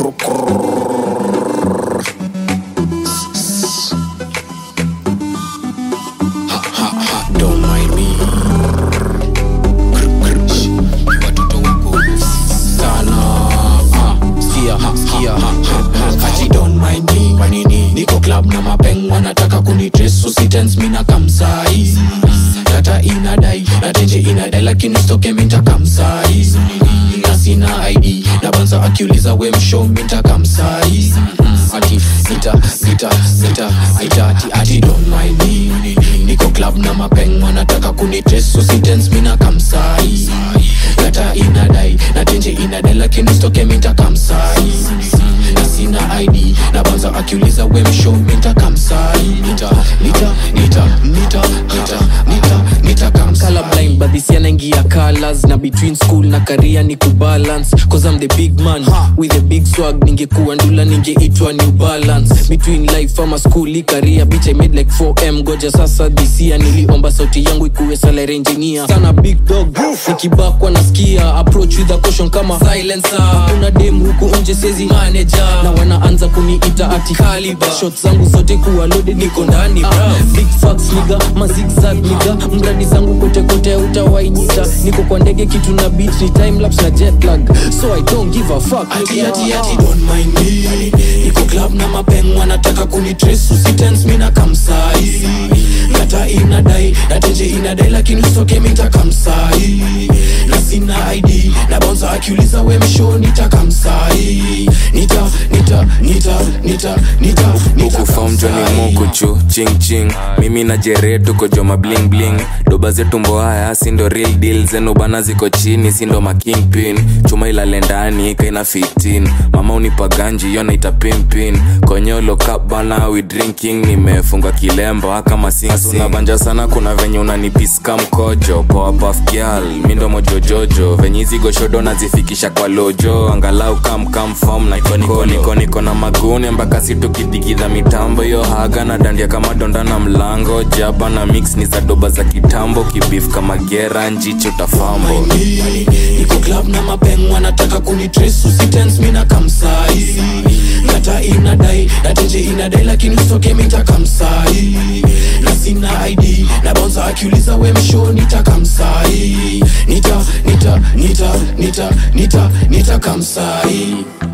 Don't mind me. Watoto wako sana. Ah, Skia, skia. Ati don't mind me. Kwa nini? Niko club na mapeng wanataka kunitrace usitense mi na kamsai data inadai na tenje inadai lakini stoke minta kamsai na sina id na banza akiuliza we mshow minta kamsai ati nita nita nita nita ati ati don't mind me niko club na mapeng wanataka kunitrace usitense mi na kamsai data inadai na tenje inadai lakini stoke minta kamsai na sina id na banza akiuliza we mshow minta kamsai nita nita nita nita nita nita nita kamsai colorblind but this yanaingia colors na between school na career ni kubalance cause I'm the big man with a big swag ningekuwa ndula ningeitwa new balance between life ama school i career bitch I made like 4m goja sasa this year niliomba sauti yangu ikuwe salary engineer sana big dog nikibakwa nasikia approach with a caution kama silencer kuna dem huku nje sezi manager na wanaanza kuniita ati caliber shot zangu zote kuwa loaded niko ndani bra big facts niga mazigzag niga mradi zangu kote kote utawainita niko kwa ndege kitu na beat ni time lapse na jet lag so i don't give a fuck ati nigga. ati ati don't mind me niko club na mapeng wanataka kunitrace usitense mi na kamsai data inadai na tenje inadai lakini usoke minta kamsai na sina id na bonza akiuliza we msho nita kamsai nita nita nita nita nita nita ukufom joni kamsai. mukuchu ching ching mimi na jere tuko joma bling bling doba zetu mboaya sindo real deal zenu bana ziko chini sindo makingpin chuma ilale ndani kaina 15 mama unipa ganji yo naita pimpin konyolo cup bana we drinking nimefunga kilemba kama sinabanja sana kuna venye unanipiska mkojo poa puff girl mindo mojojojo venye hizi goshodo nazifikisha kwa lojo angalau kamkam fom na niko niko niko na magune mpaka situkidigidha mitambo yo haga na dandia kama donda na mlango jaba na mix ni za doba za kitambo kibif kama gera njicho tafambo niko club na mapeng wanataka kunitrace usitense mi na kamsai data inadai na tenje inadai lakini usoke minta kamsai na sina id na bonza akiuliza we msho nita kamsai nita nita nita nita nita nita kamsai